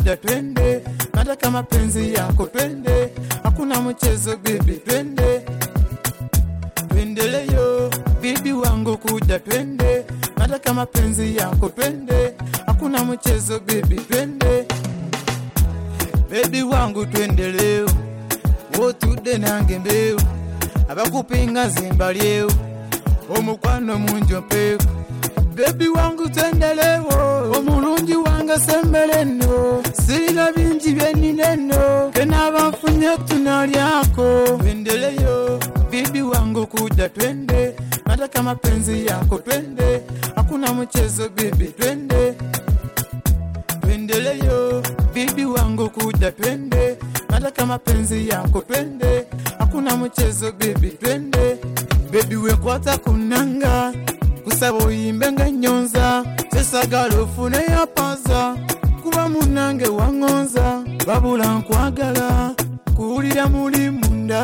kuja twende, nataka mapenzi yako twende, hakuna mchezo bibi, twende twendeleyo bibi wangu kuja twende, nataka mapenzi yako twende, hakuna mchezo bibi, twende bebi wangu twende leo, wotude nange mbeo, abakupinga zimba lyeo, omukwano munjo mpeko bebi wangu twende leo, omulungi wange sembeleno, sirina bingi byenineno, kenaba nfunye tunalyako, twendeleyo bibi wangu kuja twende, nataka mapenzi yako twende, hakuna mchezo bibi, twende twendeleyo bibi wangu kuja twende, nataka mapenzi yako twende, hakuna mchezo bibi, twende bebi wekwata kunanga kusaba oyimbe nga nyonza sesagala ofune yapaza kuba munange waŋonza babula nkwagala kuwulira muli munda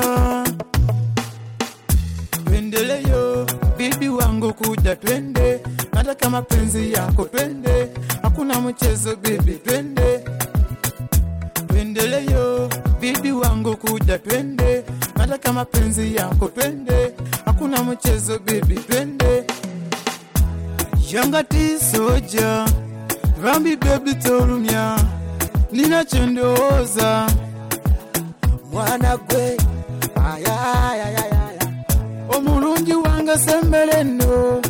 twendeleyo bibi wangu kuja twende nataka mapenzi yako twende hakuna mchezo bibi twende twendeleyo bibi wangu kuja twende nataka mapenzi yako twende hakuna mchezo bibi twende yangati soja rambi bebi tolumya nina kyendowooza mwana gwe ayayayayaya omulungi wange sembere nno